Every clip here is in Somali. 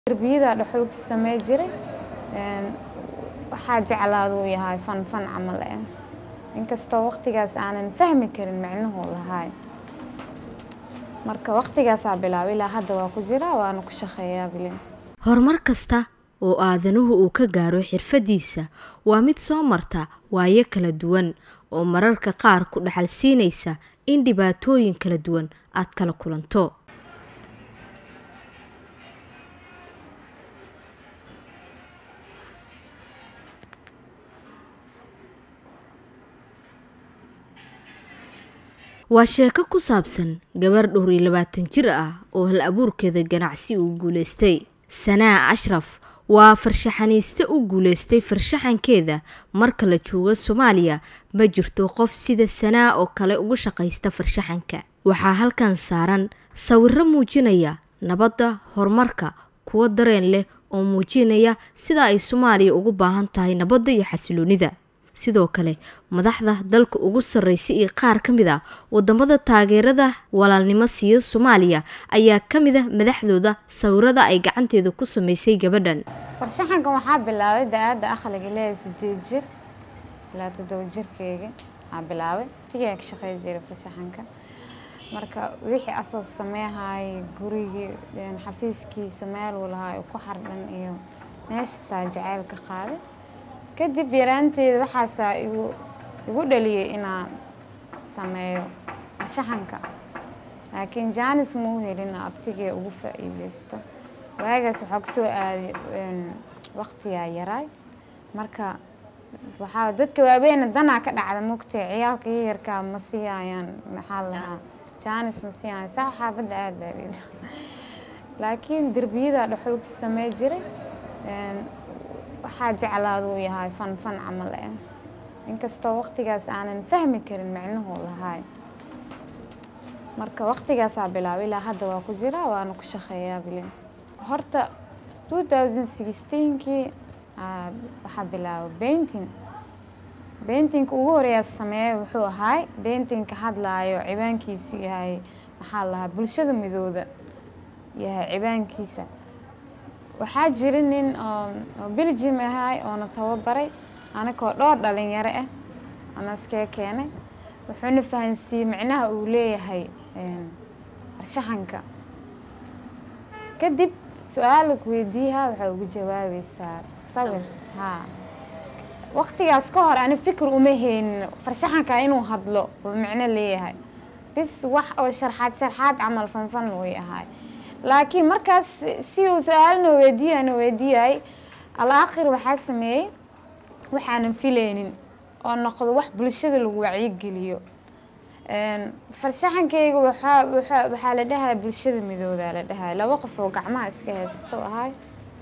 Darbiyada dhuxulka samee jiray waxaa jeclaada uu yahay fan fan camal eh inkastoo waqtigaas aanan fahmi karin micnuhu lahaay marka waqtigaasaa bilaabay ilaa hadda waa ku jiraa waana ku shaqeeyaa bilin horumar kasta oo aadanuhu uu ka gaaro xirfadiisa waa mid soo marta waayo kala duwan oo mararka qaar ku dhaxal siinaysa in dhibaatooyin kala duwan aad kala kulanto waa sheeko ku saabsan gabar dhowr iyo labaatan jir ah oo hal abuurkeeda ganacsi uu guuleystay sanaa ashraf waa farshaxaniiste u guuleystay farshaxankeeda marka la joogo soomaaliya ma jirto qof sida sanaa oo kale ugu shaqaysta farshaxanka waxaa halkan saaran sawiro muujinaya nabadda horumarka kuwo dareen leh oo muujinaya sida ay soomaaliya ugu baahan tahay nabadda iyo xasiloonida sidoo kale madaxda dalka ugu sarreysa iyo qaar ka mid ah wadamada taageerada walaalnimo siiya soomaaliya ayaa ka mid ah madaxdooda sawirada ay gacanteeda ku sameysay gabadhan farshaxankan waxaa bilaabay da-aada aqliga leeyahay sideed jir ilaa toddoba jirkeyga aa bilaabay tigaa ka shaqey jiray farshaxanka marka wixii asoo sameehaay gurigii xafiiskiisa meel uu lahaa ku xardhan iyo meeshaasaa jaceyl ka qaaday kadib yaraanteeda waxaasaa igu igu dhaliyay inaan sameeyo farshaxanka laakiin jaanis mau helin abtigee ugu faa-iideysto waagaas waxaa kusoo aaday waqtigaa yaraay marka waxaa dadka waaweena danaa ka dhacda mogtee ciyaalka yayarkaa ma siiyayaan maxaa lahaa jaanis ma siiyaayan saa xaafadda aada laakiin derbiyada dhuxulka samee jiray waxaa jeclaada uu yahay fan fan camal eh inkastoo waqtigaas aanan fahmi karin micnuhu lahaay marka waqtigaasaa bilaabay ilaa hadda waa ku jiraa waana ku shaqeeyaa bilin horta two thousand sixteenkii waxaa bilaabay painting paintingka ugu horeeyaa sameeyay wuxuu ahaay paintingka hadlaayo cibaankiisu yahay maxaa lahaa bulshada midooda yahay cibaankiisa waxaa jira nin oo belgium ahaay oona tababaray anakoo dhowr dhalinyaro ah ana iskee keenay wuxuuna fahansiiyey micnaha uu leeyahay farshaxanka kadib su-aala ku weydiiyaha waxaa ugu jawaabaysaa sawir haa waqtigaas ka hor ani fikir uma heynin farshaxanka inuu hadlo oo micno leeyahay bis wax oo sharxaad sharxaad camal fanfan way ahaay laakiin markaas si uu su-aalna weydiiyana weydiiyay alaakhir waxaa sameeyey waxaanan filaynin oo noqdo wax bulshada lagu wacyigeliyo farshaxankeyga waxaa waxa waxaa la dhahaa bulshada midoodaa la dhahaa laba qof oo gacmaha iska haysato ahay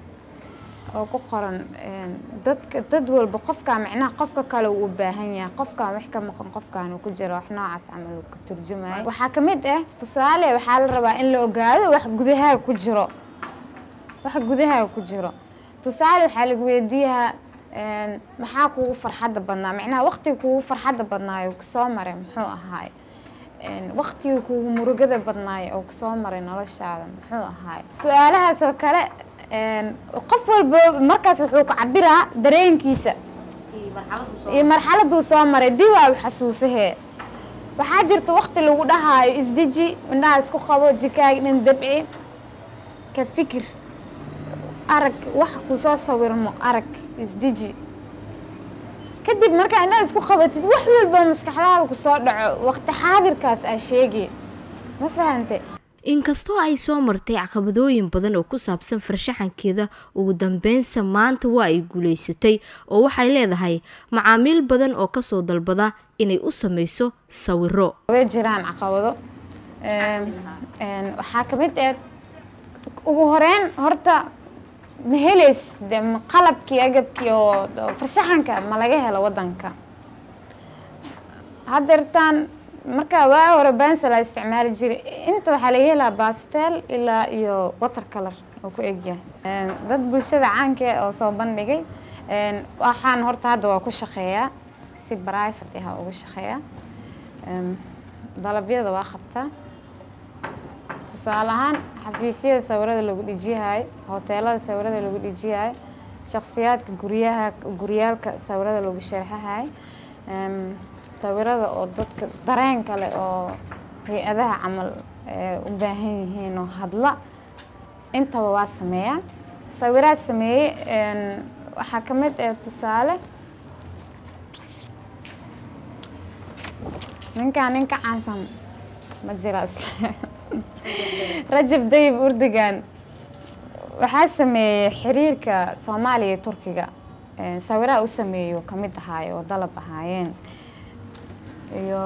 oo ku qoran dadka dad walba qofkaa micnaha qofka kale uu u baahan yahay qofkaan wax ka maqan qofkaan uu ku jiro wax noocaas camal uu ka turjumayo waxaa ka mid ah tusaale waxaa la rabaa in la ogaado wax gudahaa ku jiro wax gudahaa ku jiro tusaale waxaa lagu weydiiyahaa maxaa kugu farxadda badnaa micnaha waqtiga kugu farxadda badnaayo kusoo maray muxuu ahaay waqtiga kugu murugada badnaayo oo kusoo maray noloshaada muxuu ahaay su-aalahaas oo kale qof walba markaas wuxuu ka cabiraa dareenkiisa iyo marxaladuu soo maray dib aa xasuusahee waxaa jirta waqti lagu dhahaayo isdeji indhaha isku qabo jikaaga dhan dabci ka fikir arag wax kusoo sawirmo arag isdeji kadib markaa indhaha isku qabatid wax walba maskaxdaada kusoo dhaco waqti xaadirkaas aa sheegay ma fahante inkastoo ay soo martay caqabadooyin badan oo ku saabsan farshaxankeeda ugu dambeynsa maanta waa ay guuleysatay oo waxay leedahay macaamiil badan oo kasoo dalbada inay u sameyso sawiro way jiraan caqabado waxaa ka mid ah ugu horeyn horta ma heleys qalabkii agabkii oo farshaxanka ma laga helo wadanka hadeertaan marka waa hore bansala isticmaali jiray inta waxaa laga helaa bastel ilaa iyo water color oo ku egyahay dad bulshada caanka oo soo bandhigay waxaan horta hadda waa ku shaqeeyaa si private ah ugu shaqeeyaa dalabyada waa qabtaa tusaale ahaan xafiisyada sawirada lagu dhijiyahay hoteelada sawirada lagu dhijiyahay shakhsiyaadka guryaha guryaalka sawirada lagu sharxahay sawirada oo dadka dareen kale oo hay-adaha camal u baahan yihiin oo hadla intaba waa sameeyaa sawiraad sameeyey waxaa ka mid ah tusaale ninkaan ninka caansan ma jira isle rajab dayib urdigan waxaa sameeyey xiriirka soomaaliya iyo turkiga sawiraha u sameeyo kamid ahaayo oo dalab ahaayeen iyo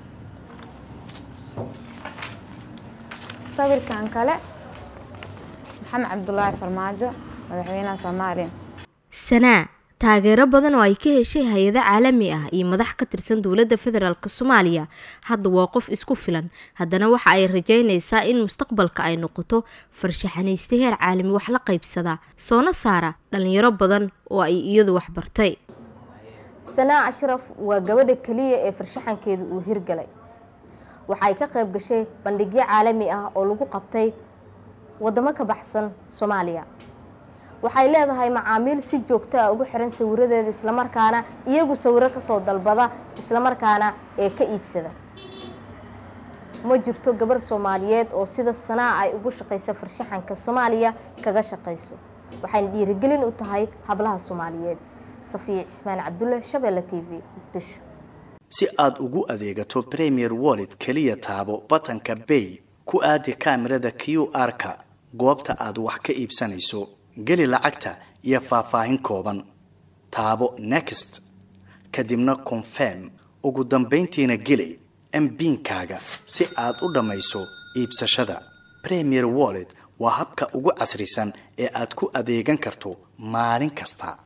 sawirkan kale maxamed cabdulaahi farmaajo madaxweynaha soomaaliya sanaa taageero badan oo ay ka heshay hay-ado caalami ah iyo madax ka tirsan dowladda federaalk soomaaliya hadda waa qof isku filan haddana waxa ay rajeynaysaa in mustaqbalka ay noqoto farshaxanaysta heer caalami wax la qaybsada soona saara dhalinyaro badan oo ay iyadu waxbartay sanaa ashraf waa gabadha keliya ee farshaxankeedu uu hirgalay waxay ka qayb gashay bandhigyo caalami ah oo lagu qabtay wadamo ka baxsan soomaaliya waxay leedahay macaamiil si joogto ah ugu xiran sawiradeeda islamarkaana iyagu sawiro kasoo dalbada islamarkaana ee ka iibsada ma jirto gabar soomaaliyeed oo sida sanaa ay ugu shaqaysa farshaxanka soomaaliya kaga shaqayso waxayna dhiirigelin u tahay hablaha soomaaliyeed safiya cismaan cabdulle shabeelle t v muqdisho si aada ugu adeegato premier wallet keliya taabo batanka bay ku aadi kaamirada q r-ka goobta aad wax ka iibsanayso geli lacagta iyo faahfaahin kooban taabo next kadibna confirm ugu dambayntiina geli mbiinkaaga si aad u dhammayso iibsashada premier wallet waa habka ugu casrisan ee aad ku adeegan karto maalin kasta